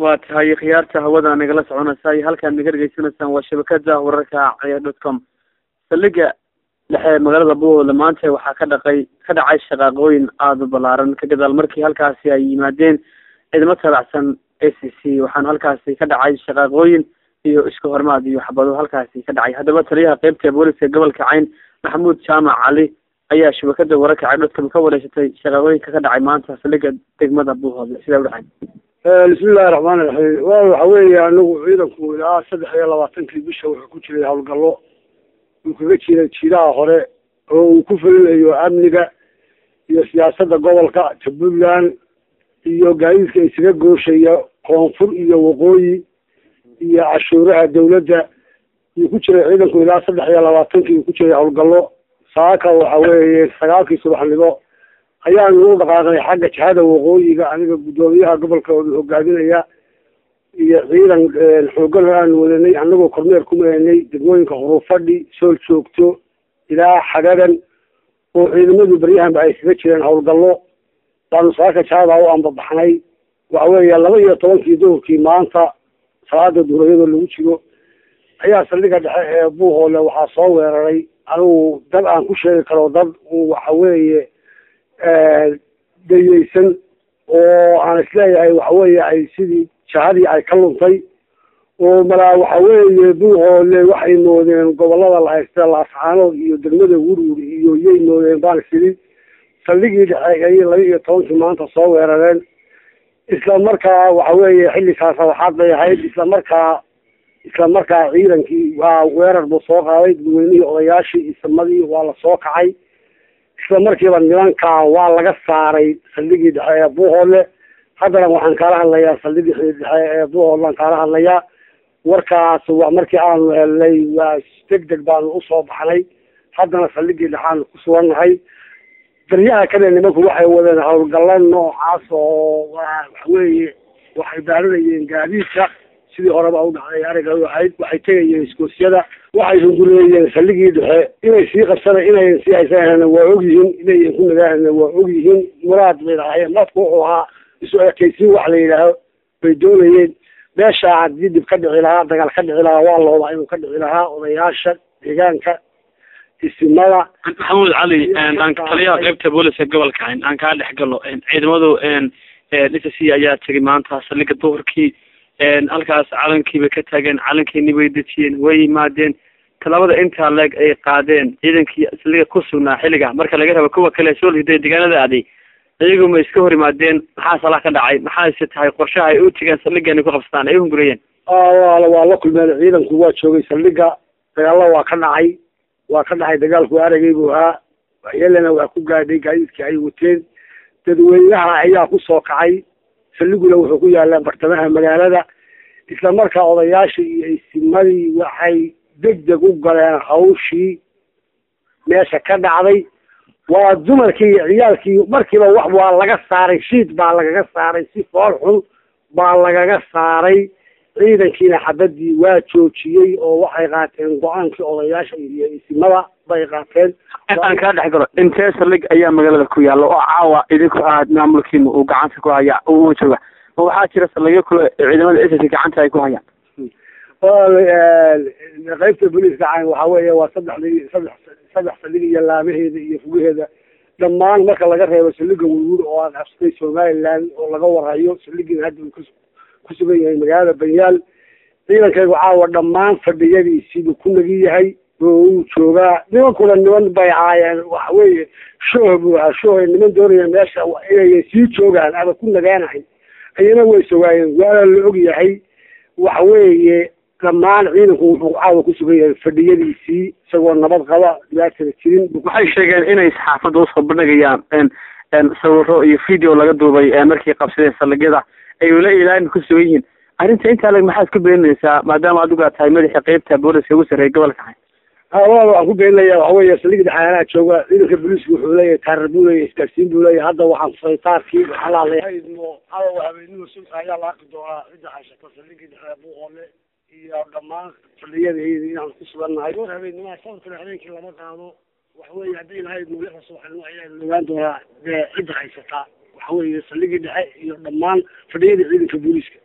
waa tahay khiyaarta hawada nagala soconaysa iyo halkaan naga dhegeysanaysaan waa shabakada wararka ciyaar dot com saldhiga dhexe magaalada buuhoodle maanta waxaa ka dhaqay ka dhacay shaqaaqooyin aada u balaaran ka gadaal markii halkaasi ay yimaadeen ciidamo taabacsan a c c waxaana halkaasi ka dhacay shaqaaqooyin iyo isku hormaad iyo xabado halkaasi ka dhacay haddaba taliyaha qeybta booliska gobolka cayn maxamuud jaamac cali ayaa shabakada wararka ciyaar dot com ka wareysatay shaqaaqooyinka ka dhacay maanta saldhiga degmada buuhoodle sidaa u dhacay bismillahi raxmaani raxiim wa waxa weeye anagu ciidanku ilaa saddex iyo labaatankii bisha wuxuu ku jiray howlgallo uu kaga jiray jiidaha hore oo uu ku fulinayo amniga iyo siyaasadda gobolka puntland iyo gaadiidka isaga gooshaya koonfur iyo waqooyi iyo cashuuraha dawladda uu ku jiray ciidanku ilaa saddex iyo labaatankii uu ku jiray howlgallo saaka waxa weeye sagaalkii subaxnimo ayaanu u dhaqaaqnay xagga jihada waqooyiga aniga guddoomiyaha gobolka hogaaminaya iyo ciidan xoogan aanu wadanay anagoo kormeer ku maranay degmooyinka hurufadhi sool joogto ilaa xagagan oo ciidamadu baryahanba ay kaga jireen howlgallo baanu saaka jihada u ambabaxnay waxa weeye laba iyo tobankii duhurkii maanta salaada duhurayadoo lagu jiro ayaa saldhiga dhexe ee buuhoole waxaa soo weeraray anigu dad aan ku sheegi karo dad waxa weeye dayeysan oo aan isleeyahay waxa weeye ay sidii jahadii ay ka luntay oo malaa waxa weeye buuhoole waxay moodeen gobolada la haysta laascaanood iyo degmada wurwur iyo yay moodeen baan isidi saldhigii dhexe ayay laba iyo tobankii maanta soo weerareen isla markaa waxa weeye xilligaas waxaad bay ahayd isla markaa isla markaa ciidankii waa weerar buu soo qaaday dadweynihii odayaashii isamadii waa la soo kacay isla markiiba nimankaa waa laga saaray saldhigii dhexe ee buuhoole haddana waxaan kaala hadlayaa saldhigii dhexe ee buuhoodlaan kaala hadlayaa warkaas waa markii aanu helnay waa deg deg baanu usoo baxnay haddana saldhigii dhexaanu ku sugannahay daryaha kale nimanku waxay wadeen howlgalla noocaas oo waxaweeye waxay baarinayeen gaadiidka sidii horeba u dhacday ariga u ahayd waxay tegayeen iskoosyada waxay hungureeyeen saldhigii dhexe inay sii qabsana inayan sii haysanahana waa ogyihiin inayan ku nagaahana waa ogyihiin muraad bay lahaayeen dadku wuxuu ahaa isu ekaysiin wax la yidhaaho bay doonayeen meesha haddii dhib ka dhici lahaa dagaal ka dhici lahaa waa loobaa inuu ka dhici lahaa odayaasha deegaanka isimada maxamuud cali aan taliyaha qeybta booliska gobolka cayn aan kaa dhex galo ciidamadu s c ayaa tegay maanta saldhiga duhurkii halkaas calankiibay ka taageen calankiini bay dejiyeen way yimaadeen talabada intaa leeg ay qaadeen ciidankii saldhiga ku sugnaa xilliga marka laga rabo kuwa kale soo liday deegaanada aaday iyagu ma iska hor yimaadeen maxaa salaa ka dhacay maxaase tahay qorshaha ay u tegeen saldhigani ku qabsadaan ay uhungurayeen wa waa la kulmeen ciidanku waa joogay saldhiga dagaalla waa ka dhacay waa ka dhacay dagaalku aragay buu ahaa waxyeelana waa ku gaadhay gaadiidkii ay wateen dadweynaha ayaa ku soo kacay saldhiguna wuxuu ku yaalaa bartamaha magaalada isla markaa odayaashii iyo isimadii waxay deg deg u galeen hawshii meesha ka dhacday waa dumarkii iyo ciyaalkii markiiba wax waa laga saaray shiid baa lagaga saaray si fool xun baa lagaga saaray ciidankiina xabadii waa joojiyey oo waxay qaateen go-aankii odayaasha iyo isimada bay qaateen aan kaa dhex galo intee saldhig ayaa magaalada ku yaalla oo caawa idinku ahaad maamulkiina uu gacanta ku haya uu jooga ma waxaa jira saldhigyo kule ciidamada s gacanta ay ku hayaan qaybta booliiska cayn waxa weeye waa saddexdii saddex saddex saldhig iyo laamaheeda iyo fugaheeda dhammaan marka laga reebo saldhiga wurwur oo aan absatay somaliland oo laga warhayo saldhigiina hadda ku ku sugan yahay magaalada banyaal ciidankaygu caawa dhammaan fadhiyadiisiibuu ku nagi yahay oo uu joogaa nimankuna niman bay ahaayeen waxa weeye shooh buu ahaa shooh niman doonaya meesha inay sii joogaan ama ku nagaanahay ayana way sogaayeen waana la og yahay waxa weeye dhammaan ciidanku wuxuu caawa ku sugan yahay fadhiyadiisii isagoo nabad qaba dhibaatada jirin waxay sheegeen inay saxaafadda usoo bandhigayaan sawiro iyo video laga duubay markii qabsadeen saldhigyada ay ula ilaalin ku sugan yihiin arrinta intaa leg maxaad ku beeninaysaa maadaama adigu aad tahay madaxa qeybta booliska ugu sarreeya gobolka cayn hawa waxaan ku beeninaya waxa weeye saldhiga dhexaanaa jooga ciidanka booliiska wuxuu leeyahay taarar buu leeyahay isgaarsiin buu leeyahay hadda waxaan furay taarkii waxaa la hadlaya caawa habeenimo sulka ayaa la arki doonaa cidda haysato saldhigii dhexe buuqoole iyo dhammaan fadhiyadayda inaan ku sugannahay war habeenimaa sawirkana habeenkii lama qaado waxa weeye haddii ilahay mawlixda subaxnimo ayaa ogaan doonaa dee cidda haysataa waxa weeye saldhigii dhexe iyo dhammaan fadhiyada ciidanka booliiska